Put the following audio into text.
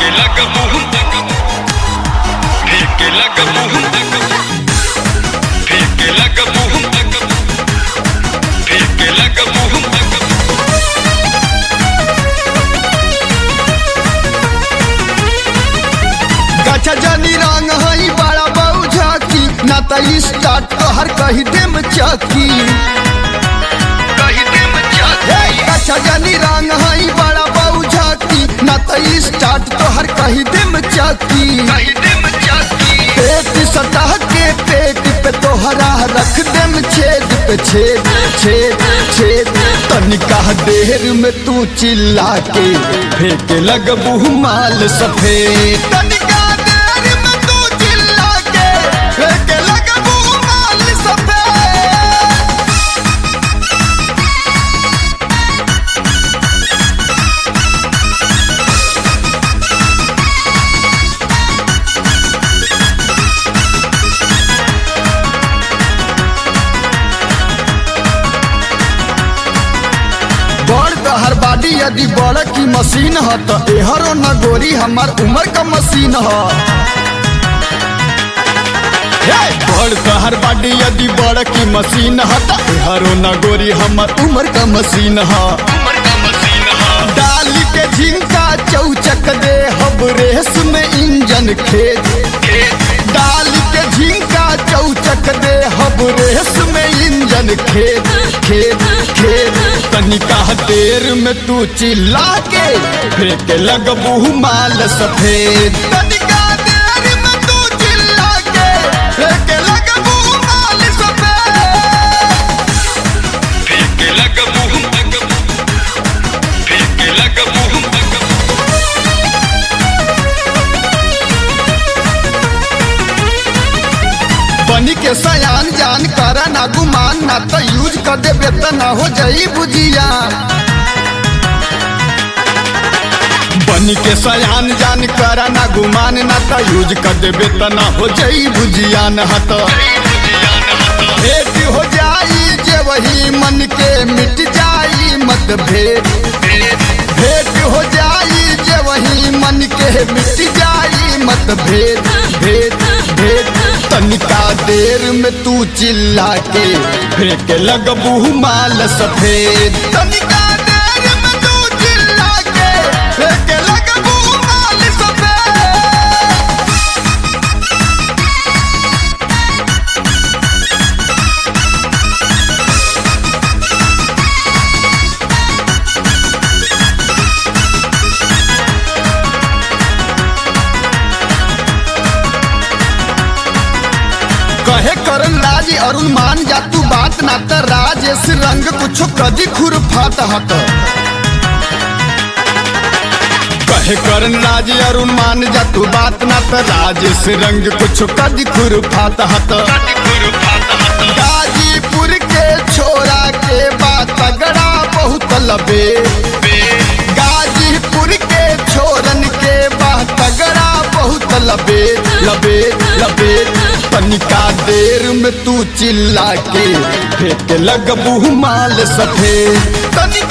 फेंके लग मुंह तक फेंके लग मुंह तक फेंके लग मुंह तक फेंके लग मुंह तक गचा जनी रंग हई बड़ा बहु झाकी ना त स्टार्ट तोहर कही देम चकी कही दे मचा हे गचा जनी रंग हई बड़ा बहु झाकी ना त स्टार्ट तोहर कही देम चकी कही दे मचा पेट सतह के पेट पे तोहरा रख देम छेद पे छेद छेद छेद तनिका देर में तू चिल्ला के फेंके लगबू माल सफेद तनिका देर में तू चिल्ला के फेंके लगबू माल सफेद बड़ तहर बाडी यदि बड़ की मशीन ह त एहरो न गोरी हमार उम्र का मशीन ह हे, बड़ तहर बाडी यदि बड़ की मशीन ह त एहरो न गोरी हमार उम्र का मशीन ह उम्र का मशीन हा डाल के झिंका चौचक दे हब रेस में इंजन खेत डाल के झिंका चौचक दे हब रेस में इंजन खेत खेत खेत तनिका देर में तू चिल्ला के फेंक लगबू माल सफेद तनिका देर में तू चिल्ला के फेंक लगबू माल सफेद फेंके लग मुंह तक फेंके लग मुंह तक बनी के सयान जान कर ना गुमान ना तो यूज कर देबे त ना हो जाई बुझिया बनी के सयान जान कर ना गुमान ना तो यूज कर देबे त ना हो जाई बुझिया न हत भेंट हो जाई जे वही मन के मिट जाई मतभेद भेंट हो जाई जे वही मन के मिट जाई मतभेद भेद भेद तनिका देर में तू चिल्ला के फेंक लगबू माल सफेद तनिका देर में तू चिल्ला के फेंक लगबू माल सफेद कहे करन राज अरुण मान जा तू बात ना त राजेश रंग कुछो कदी खुर फात हत कहे करन राज अरुण मान जा तू बात ना त राजेश रंग कुछो कदी खुर फात हत गाजीपुर के छोरा के बात तगड़ा बहुत लबे गाजीपुर के छोरन के बात तगड़ा बहुत लबे लबे लबे तनिका देर में तू चिल्ला के फेंक लगबू माल सफेद तनिका